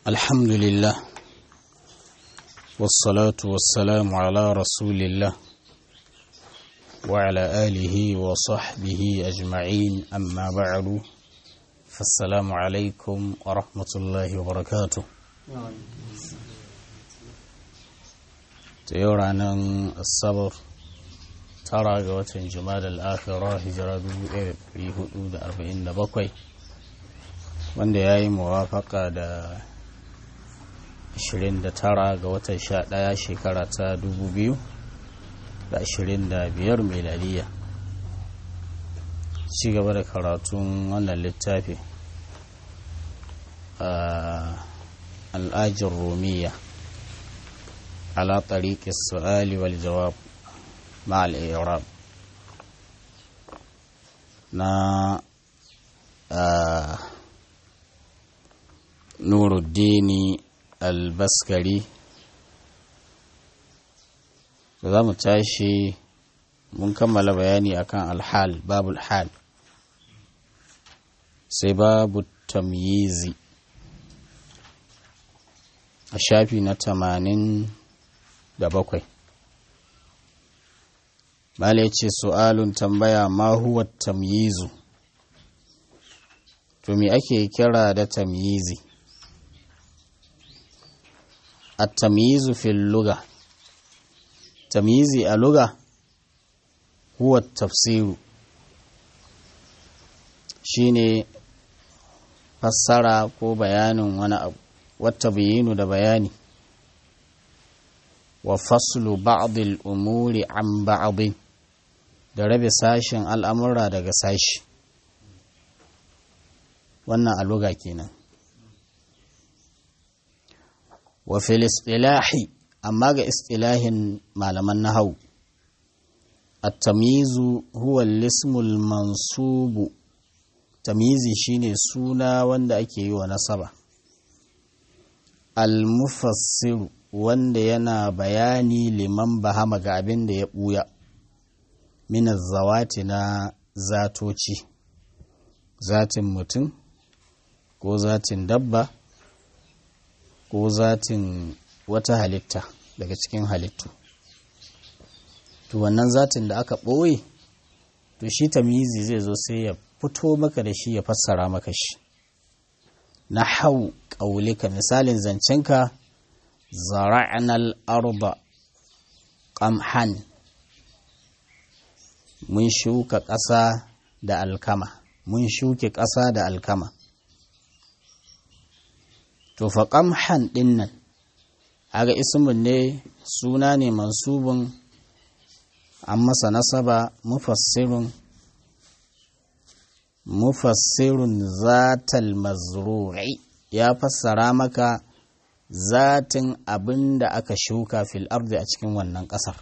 الحمد لله والصلاة والسلام على رسول الله وعلى آله وصحبه أجمعين أما بعد فالسلام عليكم ورحمة الله وبركاته تيورانا الصبر tara ga watan jumada al'afira hijira 1447 wanda ya yi muwafaka da 29 ga watan 11 shekara ta 2025 meladiya ci gaba da karatun wannan littafi al'ajin romiya ala tariƙi su'ali wal jawab مع الإعراب نا آه نور الدين البسكري za mu tashi mun kammala bayani akan alhal babul hal sai babu tamyizi a shafi na tamanin da bakwai Bala ce su'alun tambaya ma huwa tamyizu to me ake kira da tamyizi at-tamyizu fil lugha tamyizi a lugha huwa tafsiru shine fassara ko bayanin wani abu wata bayinu da bayani wa faslu ba'd al-umuri an ba'd da rabe sashen al'amura daga sashi wannan aluga kenan wa fil istilahi amma ga istilahin malaman nahau at-tamyizu huwa al-ismul mansubu tamyizi shine suna wanda ake yi wa nasaba al-mufassiru wanda yana bayani liman bahama ga abin da ya buya minar zawati na zatoci zatin mutum ko zatin dabba ko zatin wata halitta daga cikin halittu to wannan zatin da aka ɓoye to shi tamizi zai zo sai ya fito maka da shi ya fassara maka shi na hau ƙaulika misalin zancenka zara'anal arba ƙamhan mun shuka ƙasa da alkama mun shuke ƙasa da alkama to fa ƙamhan ɗin nan haga ismin ne suna ne mansubin an masa nasaba mufassirun mufassirun zatal mazru'i ya fassara maka zatin abin da aka shuka fil ardi a cikin wannan ƙasar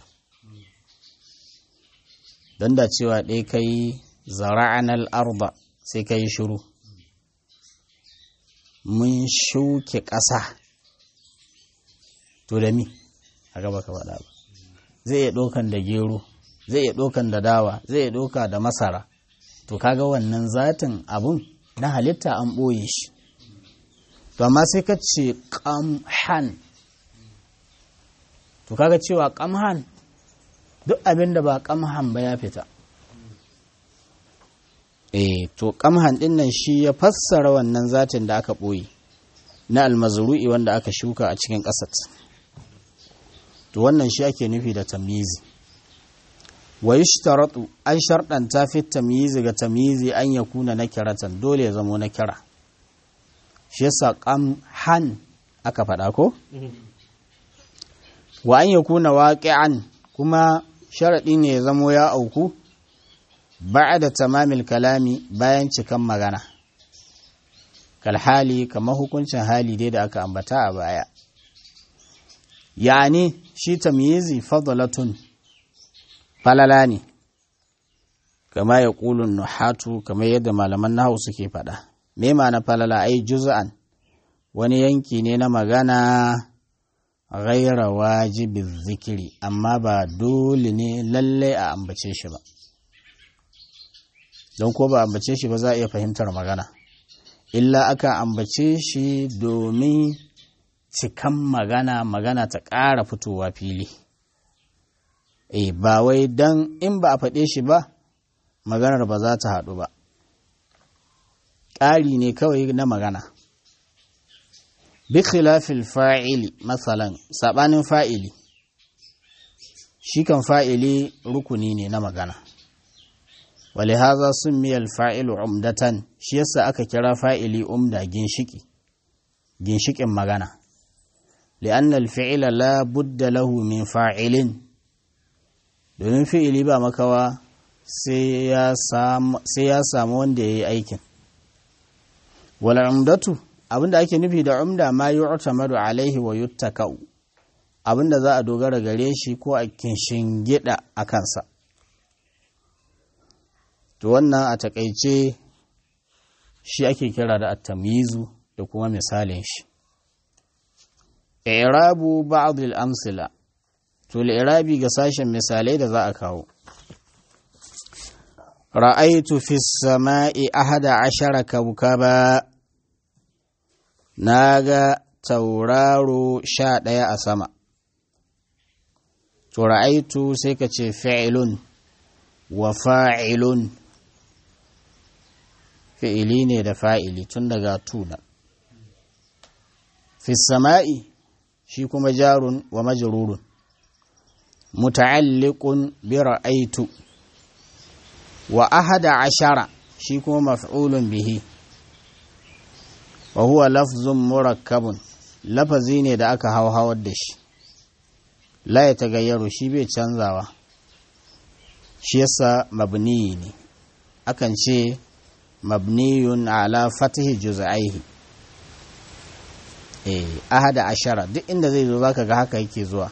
don da cewa ɗaya ka yi zara'anar arba sai ka yi shiru mun shuke ƙasa to da mi a gaba ka faɗa ba zai iya ɗaukan da gero zai iya ɗaukan da dawa zai iya ɗauka da masara to kaga wannan zatin abun na halitta an ɓoye shi to amma sai ka ce ƙamhan to kaga cewa ƙamhan duk abin da ba ƙamhan ba ya fita eh to ƙamhan ɗin nan shi ya fassara wannan zatin da aka ɓoye na almazru'i wanda aka shuka a cikin ƙasat to wannan shi ake nufi da tamyizi wa yushtaratu an sharɗanta fi tamyizi ga tamyizi an yakuna nakiratan dole ya zamo nakira shi yasa qamhan aka faɗa ko wa an yakuna waqi'an kuma sharaɗi ne ya zamo ya auku da tamamil kalami bayan cikan magana kalhali kamar hukuncin hali dai da aka ambata a baya yani shi tamyizi fadalatun falala ne kama ya ƙulun nuhatu kamar yadda malaman nahu suke faɗa me na falala ai juz'an wani yanki ne na magana ghaira wajibin zikiri amma ba dole ne lalle a ambace shi ba don ko ba ambace shi ba za a iya fahimtar magana illa aka ambace shi domin cikan magana magana ta ƙara fitowa fili e ba wai don in ba a faɗe shi ba maganar ba za ta haɗu ba ƙari ne kawai na magana bi khilafil fa'ili matsalan saɓanin fa'ili shi kan fa'ili rukuni ne na magana wale haza sun miyar fa'ilu umdatan shi yasa aka kira fa'ili umda ginshiki ginshikin magana li'anna alfi'ila la budda lahu min fa'ilin domin fi'ili ba makawa sai ya samu wanda ya yi aikin wala umdatu abinda ake nufi da umda ma yu'tamadu alaihi wa yuttaka'u abinda za a dogara gare shi ko a kinshin gida a kansa to wannan a takaice shi ake kira da at-tamyizu da kuma misalin shi i'rabu ba'd al-amsila to al-i'rabi ga sashen misalai da za a kawo ra'aitu fi samai ahada ashara kawkaba naga tauraro sha ɗaya a sama to ra'aitu sai ka ce fi'ilun wa fa'ilun fi'ili ne da fa'ili tun daga tuna fi sama'i shi kuma jarun wa majrurun muta'alliqun bi ra'aitu wa ahada ashara shi kuma maf'ulun bihi wa huwa lafzun murakkabun lafazi ne da aka hauhawar da shi la ya tagayyaru shi bai canzawa shi yasa mabni ne akan ce mabniyun ala fatihi juz'aihi eh ahada ashara duk inda zai zo zaka ga haka yake zuwa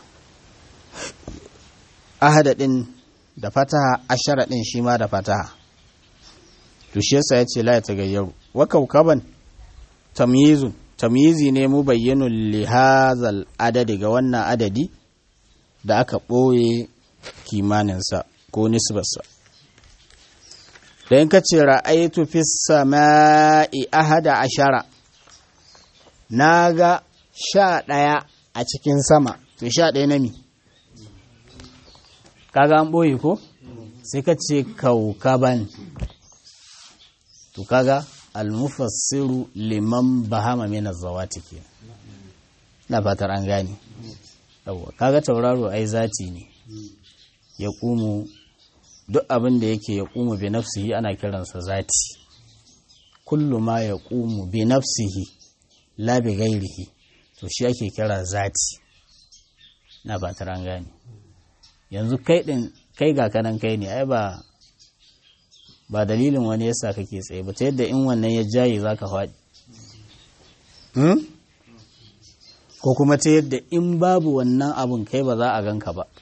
ahada din da fataha ashara din shi ma da fataha to shi yasa yace la ya tagayyaru wa kaukaban tamyizun tamyizi ne mu bayyanun li hazal adadi ga wannan adadi da aka ɓoye kimaninsa ko nisbarsa da in ka ce ra'aitu fi sama'i ahada ashara na ga sha ɗaya a cikin sama to sha ɗaya na mi kaga an ɓoye ko sai ka ce kaukaban to kaga almufassiru liman bahama mina zawati ke na fatar an gane yawwa kaga tauraro ai zati ne ya ƙumu duk abin da yake ya ƙumu bi nafsihi ana kiransa zati kullu ma ya ƙumu bi nafsihi la bi gairihi to shi ake kira zati na fatar an gane yanzu kai din kai ga kanan kai ne ai ba ba dalilin wani yasa kake tsaye ba ta yadda in wannan ya jaye za ka faɗi ko kuma ta yadda in babu wannan abun kai ba za a ganka ba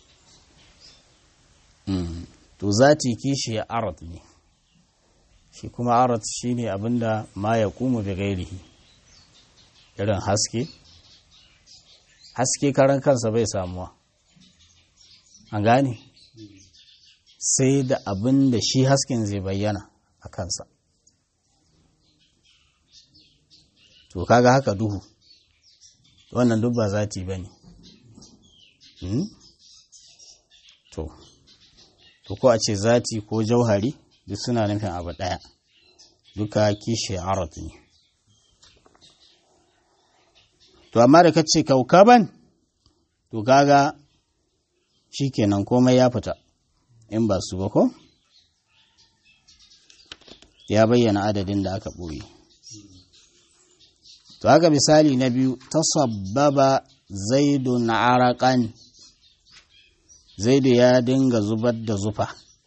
to zati kishi ya arat ne shi kuma arat shi ne abinda ma ya kuma bi gairihi irin haske haske karan kansa bai samuwa an gane sai da abin da shi hasken zai bayyana a kansa to kaga haka duhu wannan duk ba zati ba ne to to ko a ce zati ko jauhari duk suna nufin abu ɗaya duka kishi arat ne to amma da ka ce kaukaban to kaga shi kenan komai ya fita in ba su ba ko ya bayyana adadin da aka ɓoye to haka misali na biyu tasabbaba zaidun arakan zaidu ya dinga zubar da zufa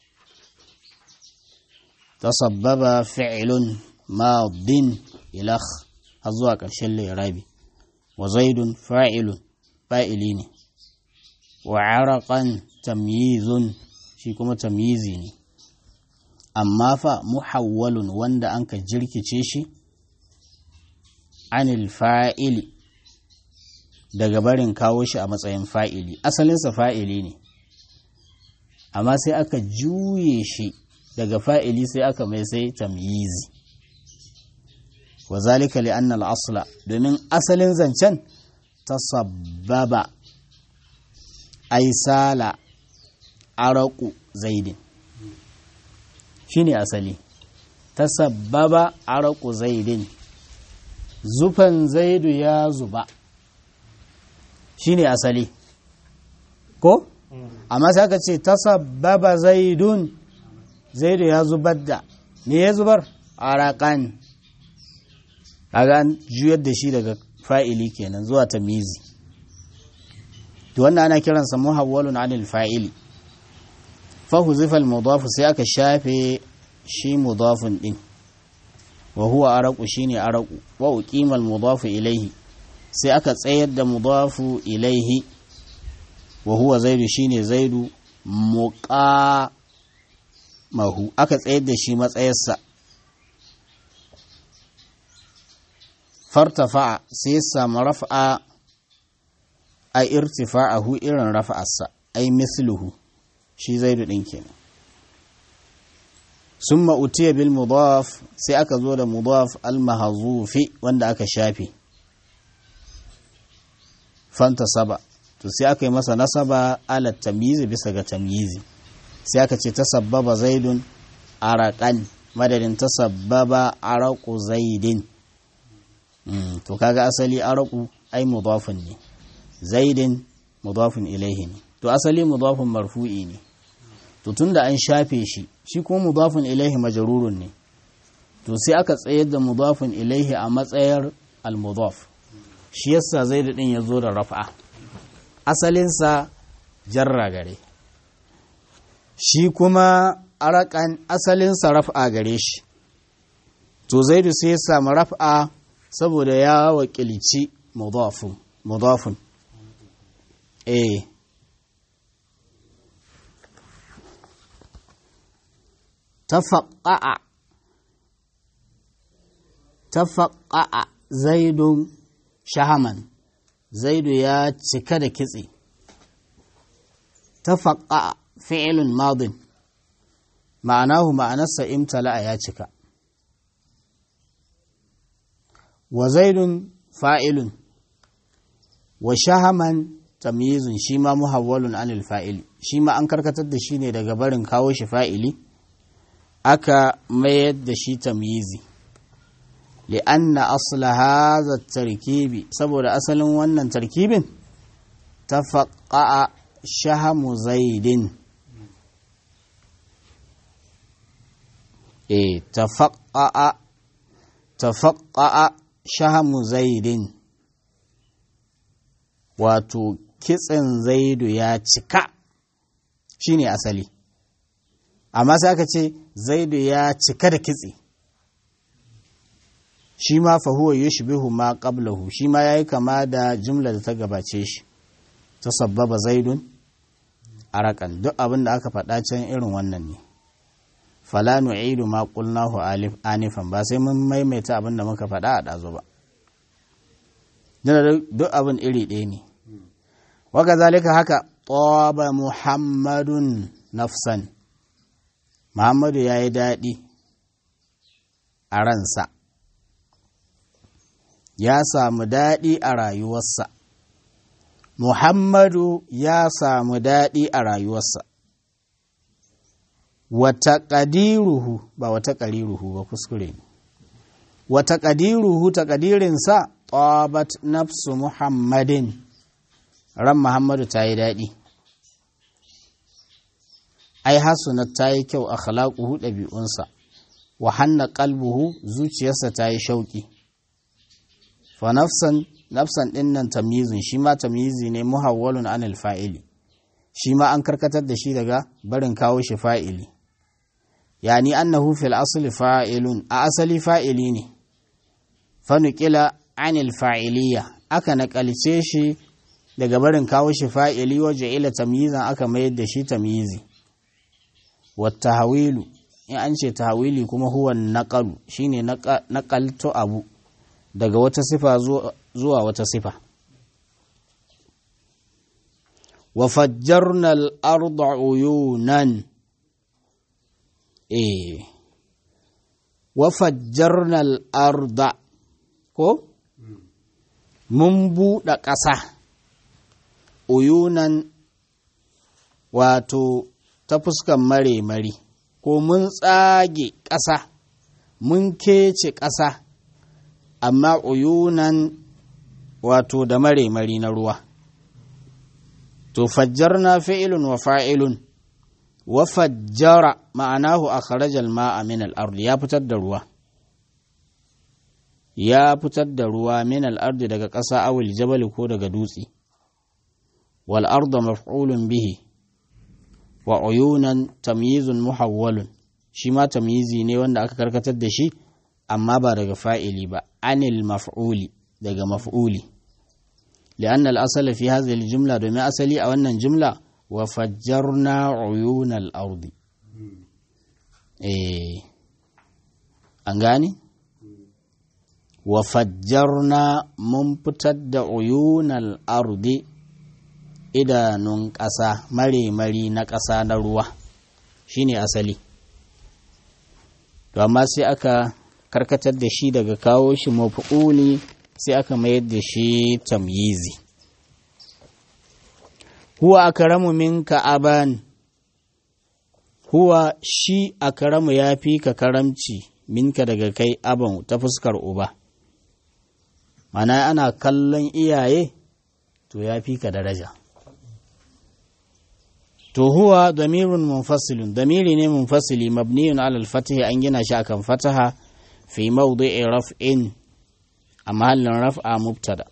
tasabbaba fi'ilun madin ilakh har zuwa ƙarshen lirabi wa zaidun fa'ilun fa'ili ne wa arakan tamyizun shi kuma tamyizi ne amma fa muhawwalun wanda an ka jirkice shi anil fa'ili daga barin kawo shi a matsayin fa'ili asalinsa fa'ili ne amma sai aka juye shi daga fa'ili sai aka mai sai tamyizi wa zalika li annal asla domin asalin zancen tasabbaba ai sala araku zaidin shine asali tasabbaba araku zaidin zufan zaidu ya zuba shine asali ko amma sai aka ce tasabbaba zaidun zaidu ya zubar da me ya zubar arakan kaga an juyar da shi daga fa'ili kenan zuwa tamizi to wannan ana kiransa muhawwalun anil fa'ili fa huzifa al mudaf sai aka shafe shi mudafun din wa huwa araqu shine araqu wa uqima al mudaf ilayhi sai aka tsayar da mudafu ilaihi wa huwa zaidu shine zaidu muqa mahu aka tsayar da shi matsayarsa fartafa sai samu raf'a a irtifa'ahu irin raf'arsa ai misluhu shi zaidu din kenan summa utiya bil mudaf sai aka zo da mudaf al mahzufi wanda aka shafe fanta saba to sai aka yi masa nasaba ala tamyizi bisa ga tamyizi sai aka ce tasabbaba zaidun araqan madadin tasabbaba araqu zaidin to kaga asali araku ai mudafun ne zaidin mudafun ilaihi ne to asali mudafun marfu'i ne to tunda an shafe shi shi kuma mudafun ilaihi majrurun ne to sai aka tsayar da mudafun ilaihi a matsayar al-mudaf shi yasa zaid din ya zo da raf'a asalinsa jarra gare shi kuma arakan asalinsa raf'a gare shi to zaidu sai ya samu raf'a saboda ya wakilci mudafun mudafun eh tafaqqa'a tafaqqa'a zaidun shahaman zaidu ya cika da kitse tafaqqa'a fi'lun madin ma'anahu ma'anarsa imtala'a ya cika wa zaidun fa'ilun wa shahaman tamyizun shi ma muhawwalun anil fa'ili shi ma an karkatar da shi ne daga barin kawo shi fa'ili aka mayar da shi tamyizi li'anna asla hadha tarkibi saboda asalin wannan tarkibin tafaqqa'a shahamu zaidin eh tafaqqa'a tafaqqa'a shahamu zaidin wato kitsen zaidu ya cika shine asali amma sai aka ce zaidu ya cika da kitse shi ma fahuwa yushbihu ma qablahu shi ma yayi kama da jumla da ta gabace shi ta sabbaba zaidun arakan duk abin da aka faɗa can irin wannan ne fala nu'idu ma qulnahu alif anifan ba sai mun maimaita abin da muka faɗa a ɗazu ba duk abin iri ɗaya ne waka zalika haka ƙoba muhammadun nafsan muhammadu ya yi daɗi a ransa ya samu daɗi a rayuwarsa muhammadu ya samu daɗi a rayuwarsa wata ƙadiruhu ba wata ƙariruhu ba kuskure ne wata ƙadiruhu ta ƙadirinsa ƙobat nafsu muhammadin ran muhammadu ta yi daɗi ai hasunat ta yi kyau a khalaquhu ɗabi'unsa wa hanna qalbuhu zuciyarsa ta yi shauƙi fa nafsan nafsan ɗin nan tamyizun shi ma tamyizi ne muhawwalun anil fa'ili shi ma an karkatar da shi daga barin kawo shi fa'ili yani annahu fil asli fa'ilun a asali fa'ili ne fa nuqila anil fa'iliya aka naƙalce shi daga barin kawo shi fa'ili waje ila tamyizan aka mayar da shi tamyizi wata hawilu in an ce tahawili kuma huwa naƙalu shine naƙalto abu daga wata sifa zuwa wata sifa wa fajjarna al-arda uyunan eh wa fajjarna al-arda ko mun buɗe ƙasa uyunan wato ta fuskan mare-mari ko mun tsage ƙasa mun kece ƙasa amma uyunan wato da mare-mari na ruwa to fajjarna fi'ilun wa fa'ilun wa fajjara ma'anahu a kharajal ma'a min al'ardi ya fitar da ruwa ya fitar da ruwa min al'ardi daga ƙasa awil jabali ko daga dutse wal arda maf'ulun bihi wa uyunan tamyizun muhawwalun shi ma tamyizi ne wanda aka karkatar da shi amma ba daga fa'ili ba anil maf'uli daga maf'uli لأن الأصل في هذه الجملة دومي أصلي أو أن الجملة وفجرنا عيون الأرض إيه أنغاني وفجرنا ممتد عيون الأرض إذا ننقصا مري مري نقصا نروى شيني أصلي to amma sai aka karkatar da shi daga kawo shi mafi'uli sai aka mayar da shi tamyizi huwa akramu minka aban huwa shi akramu ya fi ka karamci minka daga kai aban ta fuskar uba mana ana kallon iyaye to ya fi ka daraja to huwa damirun munfasilun damiri ne munfasili mabniyun alal fatihi an gina shi akan fataha fi mawdi'i raf'in a mahallin raf'a mubtada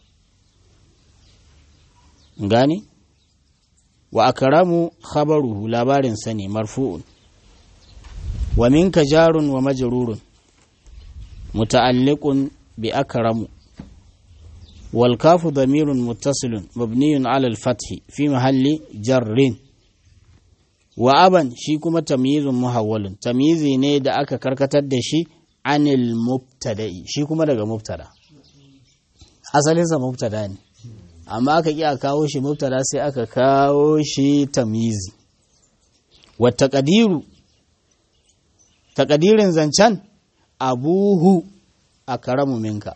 gani wa akramu khabaruhu labarin sa ne marfu'un wa minka jarun wa majrurun muta'alliqun bi akramu wal kafu damirun muttasilun mabniyun ala al fathi fi mahalli jarrin wa aban shi kuma tamyizun muhawwalun tamyizi ne da aka karkatar da shi anil mubtada'i shi kuma daga mubtada asalinsa mubtada ne amma aka ƙi a kawo shi mubtada sai aka kawo shi tamizi wata ƙadiru taƙadirin zancen abuhu a karamu minka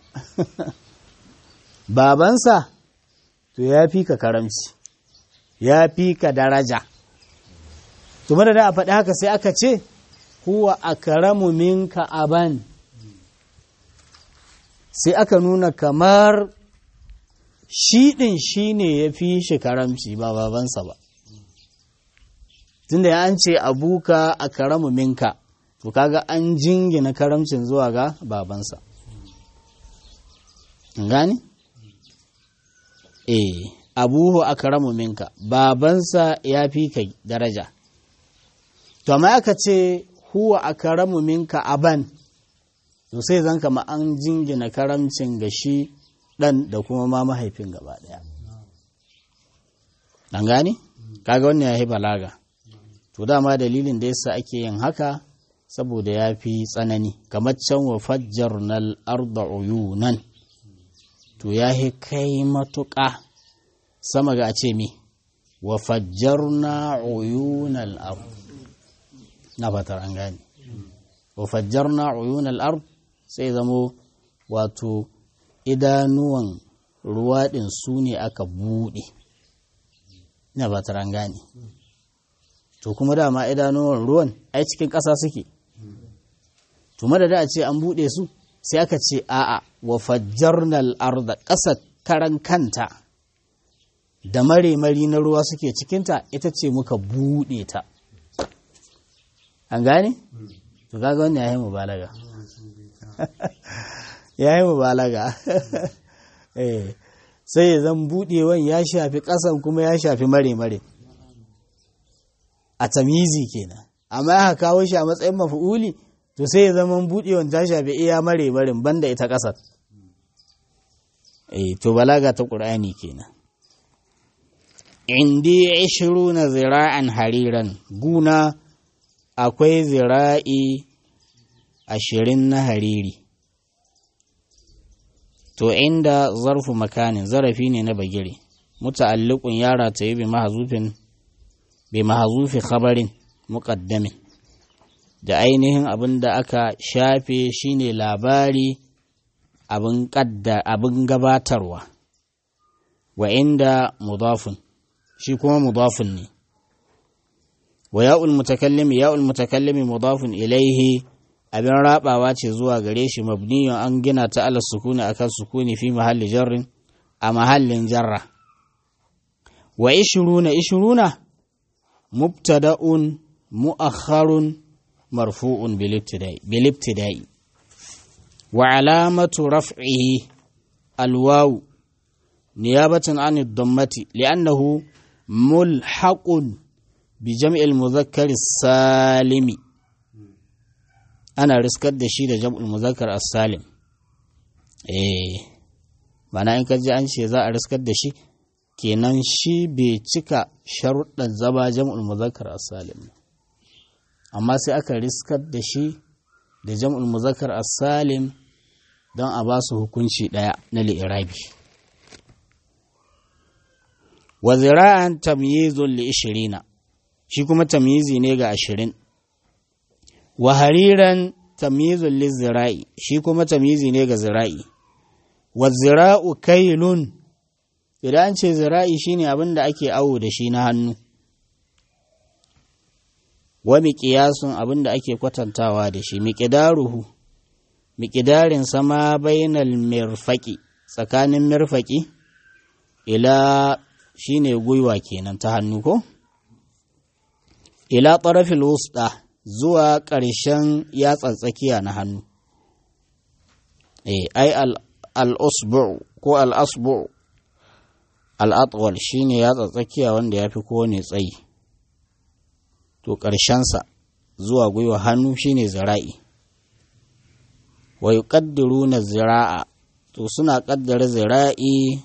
babansa to ya fi ka karamci ya fi ka daraja to da a faɗi haka sai aka ce huwa a karamu minka aban sai aka nuna kamar shi ɗin shi ne ya fi shi karamci ba babansa ba tunda ya an ce abuka a karamu minka to kaga an jingina karamcin zuwa ga babansa gani? eh abuhu a karamu minka babansa ya fi ka daraja to amma aka ce huwa a karamu minka aban to sai zan kama an jingina karamcin ga shi ɗan da kuma ma mahaifin gaba ɗaya. Ɗan gane? Kaga wannan ya yi balaga. To dama dalilin da yasa ake yin haka saboda ya fi tsanani, kamar can wa fajjar nal arda uyunan. To ya yi kai matuƙa sama ga ce mi, wa fajjar na uyunal ard. Na fatar an gane. Wa fajjar na uyunal ard sai zamo wato idanuwan ruwa ɗin su ne aka buɗe ina ba taran gane to kuma dama idanuwan ruwan ai cikin ƙasa suke to madada a ce an buɗe su sai aka ce a'a wa fajjarnal arda ƙasar karan kanta da mare-mari na ruwa suke cikinta ita ce muka buɗe ta an gane? to kaga wannan ya yi mubalaga ya yi mubalaga sai ya zan buɗewan ya shafi ƙasan kuma ya shafi mare-mare a tamizi kenan amma ya kawo shi a matsayin mafi'uli to sai ya zama buɗewan ta shafi iya mare-marin banda ita ƙasar to balaga ta ƙur'ani kenan indi ishiru na zira'an hariran guna akwai zira'i ashirin na hariri to inda zarfu makanin zarafi ne na bagire muta'alliqun yara ta yi bi mahazufin bi mahazufi khabarin muqaddamin da ainihin abin da aka shafe shine labari abin abin gabatarwa wa inda mudafun shi kuma mudafun ne wa ya'ul mutakallimi ya'ul mutakallimi mudafun ilaihi abin rabawa ce zuwa gare shi mabniyun an gina ta ala sukuni akan sukuni fi mahalli jarrin a mahallin jarra wa ishiruna ishiruna mubtada'un mu'akharun marfu'un bilibtida'i wa alamatu raf'ihi alwawu niyabatan an ad-dammati li'annahu mulhaqun bi jam'il mudhakkar salimi ana riskar da shi da jam'ul muzakkar as-salim eh mana in kaji an ce za a riskar da shi kenan shi bai cika sharuɗan zama jam'ul muzakkar as-salim amma sai aka riskar da shi da jam'ul muzakkar as-salim don a ba su hukunci ɗaya na li'irabi wa zira'an tamyizun li ishirina shi kuma tamyizi ne ga ashirin wa hariran tamyizun li zira'i shi kuma tamyizi ne ga zira'i wa zira'u kailun idan an ce zira'i shine abin da ake awo da shi na hannu wa miƙiyasun abin da ake kwatantawa da shi miƙidaruhu miƙidarin sama bainal mirfaƙi tsakanin mirfaƙi ila shine gwiwa kenan ta hannu ko ila ƙarafil wusta zuwa ƙarshen yatsan tsakiya na hannu eh ai al-usbu ko al-asbu al-atwal shine yatsan tsakiya wanda yafi kowane tsayi to ƙarshensa zuwa gwiwa hannu shine zira'i wa yuqaddiruna zira'a to suna ƙaddara zira'i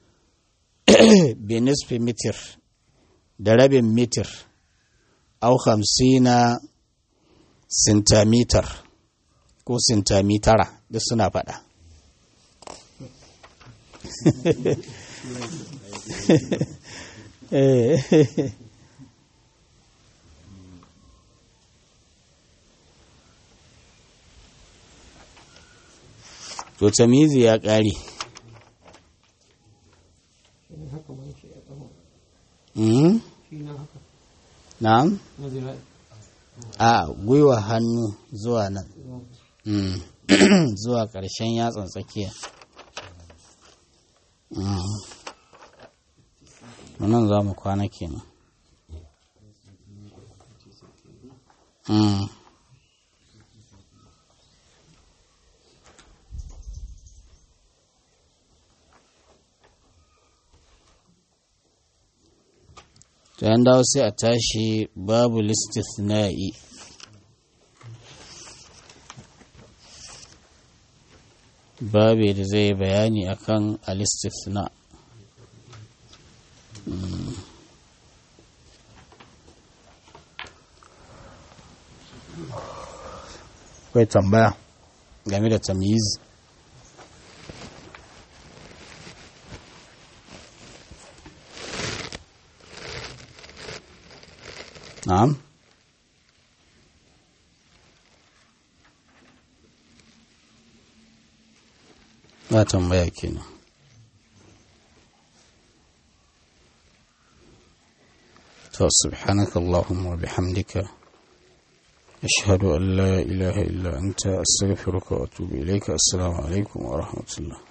bi nisfi mitir da rabin mitir au hamsina sintamitar ko sintamitara duk suna faɗa to tamizi ya ƙare na'am a gwiwa hannu zuwa nan zuwa ƙarshen yatsan tsakiya nan za mu kwana kenan to yan dawo sai a tashi babu listisna'i babu da zai bayani akan alistisna akwai tambaya game da tamyiz na'am ba tambaya kenan to subhanaka allahumma wa bihamdika ashhadu an la ilaha illa anta astaghfiruka wa atubu ilayka assalamu alaikum wa rahmatullah